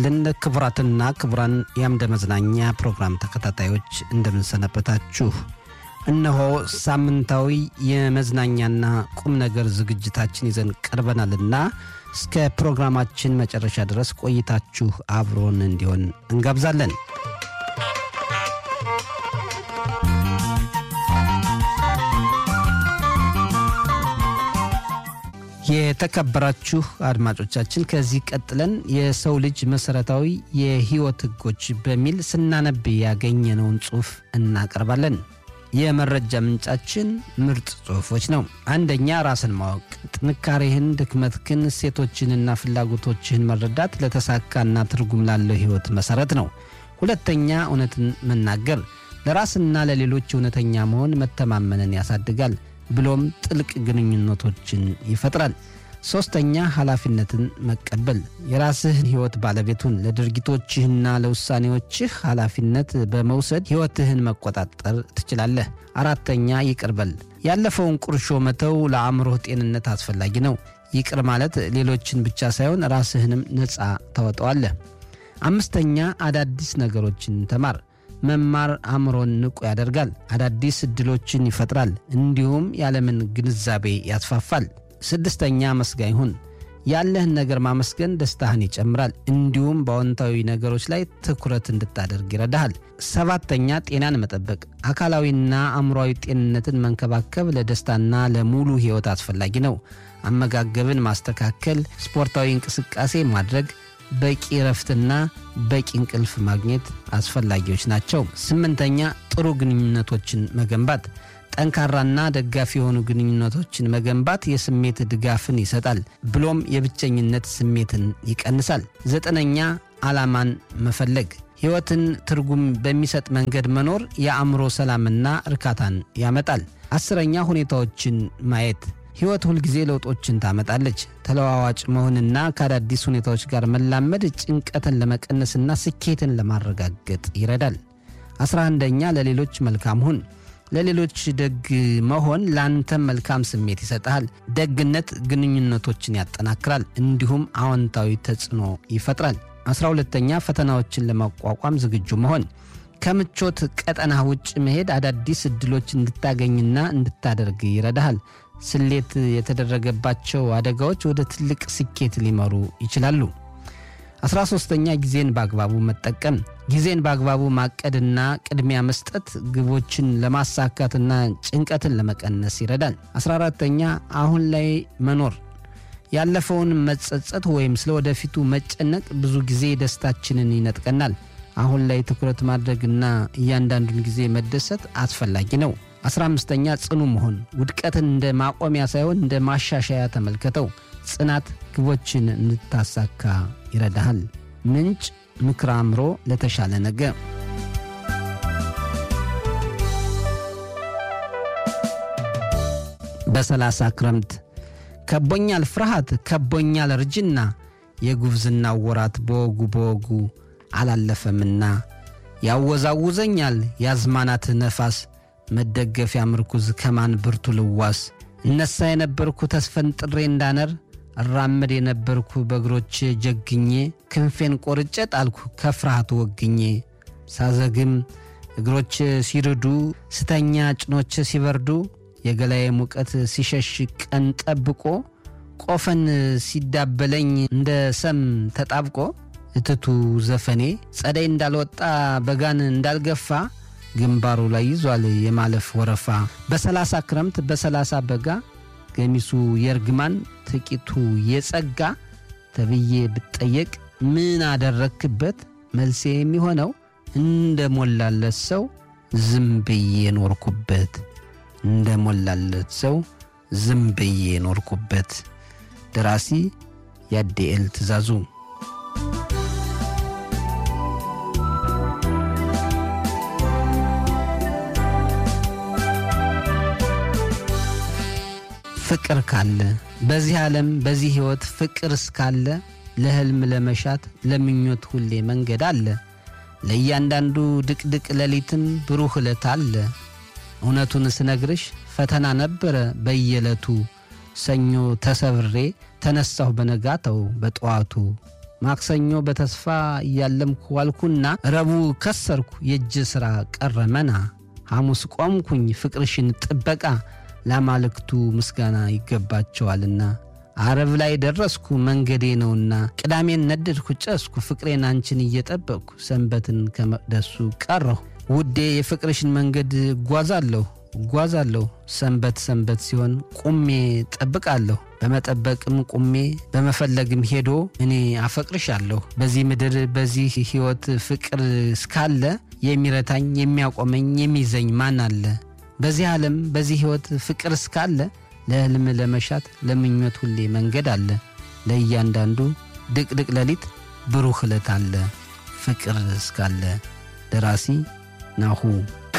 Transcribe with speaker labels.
Speaker 1: ይስጥልን ክቡራትና ክቡራን የአምደ መዝናኛ ፕሮግራም ተከታታዮች እንደምንሰነበታችሁ። እነሆ ሳምንታዊ የመዝናኛና ቁም ነገር ዝግጅታችን ይዘን ቀርበናልና እስከ ፕሮግራማችን መጨረሻ ድረስ ቆይታችሁ አብሮን እንዲሆን እንጋብዛለን። የተከበራችሁ አድማጮቻችን ከዚህ ቀጥለን የሰው ልጅ መሰረታዊ የህይወት ህጎች በሚል ስናነብ ያገኘነውን ጽሑፍ እናቀርባለን። የመረጃ ምንጫችን ምርጥ ጽሑፎች ነው። አንደኛ ራስን ማወቅ፣ ጥንካሬህን፣ ድክመትህን፣ እሴቶችንና ፍላጎቶችህን መረዳት ለተሳካና ትርጉም ላለው ህይወት መሰረት ነው። ሁለተኛ እውነትን መናገር፣ ለራስና ለሌሎች እውነተኛ መሆን መተማመንን ያሳድጋል ብሎም ጥልቅ ግንኙነቶችን ይፈጥራል። ሦስተኛ ኃላፊነትን መቀበል የራስህን ሕይወት ባለቤቱን ለድርጊቶችህና ለውሳኔዎችህ ኃላፊነት በመውሰድ ሕይወትህን መቆጣጠር ትችላለህ። አራተኛ ይቅር በል ያለፈውን ቁርሾ መተው ለአእምሮህ ጤንነት አስፈላጊ ነው። ይቅር ማለት ሌሎችን ብቻ ሳይሆን ራስህንም ነፃ ታወጣዋለህ። አምስተኛ አዳዲስ ነገሮችን ተማር መማር አእምሮን ንቁ ያደርጋል፣ አዳዲስ ዕድሎችን ይፈጥራል፣ እንዲሁም የዓለምን ግንዛቤ ያስፋፋል። ስድስተኛ አመስጋኝ ሁን። ያለህን ነገር ማመስገን ደስታህን ይጨምራል፣ እንዲሁም በአዎንታዊ ነገሮች ላይ ትኩረት እንድታደርግ ይረዳሃል። ሰባተኛ ጤናን መጠበቅ፣ አካላዊና አእምሮዊ ጤንነትን መንከባከብ ለደስታና ለሙሉ ሕይወት አስፈላጊ ነው። አመጋገብን ማስተካከል፣ ስፖርታዊ እንቅስቃሴ ማድረግ በቂ እረፍትና በቂ እንቅልፍ ማግኘት አስፈላጊዎች ናቸው። ስምንተኛ ጥሩ ግንኙነቶችን መገንባት ጠንካራና ደጋፊ የሆኑ ግንኙነቶችን መገንባት የስሜት ድጋፍን ይሰጣል፣ ብሎም የብቸኝነት ስሜትን ይቀንሳል። ዘጠነኛ ዓላማን መፈለግ ሕይወትን ትርጉም በሚሰጥ መንገድ መኖር የአእምሮ ሰላምና እርካታን ያመጣል። አስረኛ ሁኔታዎችን ማየት ሕይወት ሁልጊዜ ለውጦችን ታመጣለች። ተለዋዋጭ መሆንና ከአዳዲስ ሁኔታዎች ጋር መላመድ ጭንቀትን ለመቀነስና ስኬትን ለማረጋገጥ ይረዳል። አስራ አንደኛ ለሌሎች መልካም ሁን። ለሌሎች ደግ መሆን ለአንተም መልካም ስሜት ይሰጥሃል። ደግነት ግንኙነቶችን ያጠናክራል፣ እንዲሁም አዎንታዊ ተጽዕኖ ይፈጥራል። አስራ ሁለተኛ ፈተናዎችን ለመቋቋም ዝግጁ መሆን ከምቾት ቀጠና ውጭ መሄድ አዳዲስ ዕድሎች እንድታገኝና እንድታደርግ ይረዳሃል። ስሌት የተደረገባቸው አደጋዎች ወደ ትልቅ ስኬት ሊመሩ ይችላሉ። አስራ ሦስተኛ ጊዜን በአግባቡ መጠቀም ጊዜን በአግባቡ ማቀድና ቅድሚያ መስጠት ግቦችን ለማሳካትና ጭንቀትን ለመቀነስ ይረዳል። አስራ አራተኛ አሁን ላይ መኖር ያለፈውን መጸጸት ወይም ስለ ወደፊቱ መጨነቅ ብዙ ጊዜ ደስታችንን ይነጥቀናል። አሁን ላይ ትኩረት ማድረግና እያንዳንዱን ጊዜ መደሰት አስፈላጊ ነው። አስራ አምስተኛ ጽኑ መሆን ውድቀትን እንደ ማቆሚያ ሳይሆን እንደ ማሻሻያ ተመልከተው። ጽናት ግቦችን እንድታሳካ ይረዳሃል። ምንጭ ምክረ አእምሮ ለተሻለ ነገ። በሰላሳ ክረምት ከቦኛል ፍርሃት ከቦኛል እርጅና የጉብዝናው ወራት በወጉ በወጉ አላለፈምና ያወዛውዘኛል ያዝማናት ነፋስ መደገፊያ ምርኩዝ ከማን ብርቱ ልዋስ እነሳ የነበርኩ ተስፈንጥሬ እንዳነር እራመድ የነበርኩ በእግሮቼ ጀግኜ ክንፌን ቆርጬ ጣልኩ ከፍርሃቱ ወግኜ ሳዘግም እግሮች ሲርዱ ስተኛ ጭኖች ሲበርዱ የገላዬ ሙቀት ሲሸሽ ቀን ጠብቆ ቆፈን ሲዳበለኝ እንደ ሰም ተጣብቆ እትቱ ዘፈኔ ጸደይ እንዳልወጣ በጋን እንዳልገፋ ግንባሩ ላይ ይዟል የማለፍ ወረፋ። በሰላሳ ክረምት በሰላሳ በጋ ገሚሱ የእርግማን ጥቂቱ የጸጋ ተብዬ ብጠየቅ ምን አደረክበት? መልሴ የሚሆነው እንደ ሞላለት ሰው ዝም ብዬ ኖርኩበት። እንደ ሞላለት ሰው ዝም ብዬ ኖርኩበት። ደራሲ ያዴኤል ትእዛዙ ፍቅር ካለ በዚህ ዓለም በዚህ ሕይወት ፍቅር እስካለ ለሕልም ለመሻት ለምኞት ሁሌ መንገድ አለ። ለእያንዳንዱ ድቅድቅ ሌሊትም ብሩህ ዕለት አለ። እውነቱን ስነግርሽ ፈተና ነበረ በየዕለቱ ሰኞ ተሰብሬ ተነሳሁ በነጋተው በጠዋቱ ማክሰኞ በተስፋ እያለምኩ ዋልኩና ረቡዕ ከሰርኩ የእጅ ሥራ ቀረመና ሐሙስ ቆምኩኝ ፍቅርሽን ጥበቃ ለአማልክቱ ምስጋና ይገባቸዋልና አረብ ላይ ደረስኩ መንገዴ ነውና ቅዳሜን ነደድኩ ጨስኩ ፍቅሬን አንቺን እየጠበቅኩ ሰንበትን ከመቅደሱ ቀረሁ ውዴ የፍቅርሽን መንገድ እጓዛለሁ እጓዛለሁ ሰንበት ሰንበት ሲሆን ቁሜ ጠብቃለሁ በመጠበቅም ቁሜ በመፈለግም ሄዶ እኔ አፈቅርሻለሁ በዚህ ምድር በዚህ ሕይወት ፍቅር እስካለ የሚረታኝ የሚያቆመኝ የሚይዘኝ ማን አለ በዚህ ዓለም በዚህ ሕይወት ፍቅር እስካለ ለሕልም ለመሻት ለምኞት ሁሌ መንገድ አለ ለእያንዳንዱ ድቅድቅ ሌሊት ብሩህ ዕለት አለ ፍቅር እስካለ ደራሲ ናሁ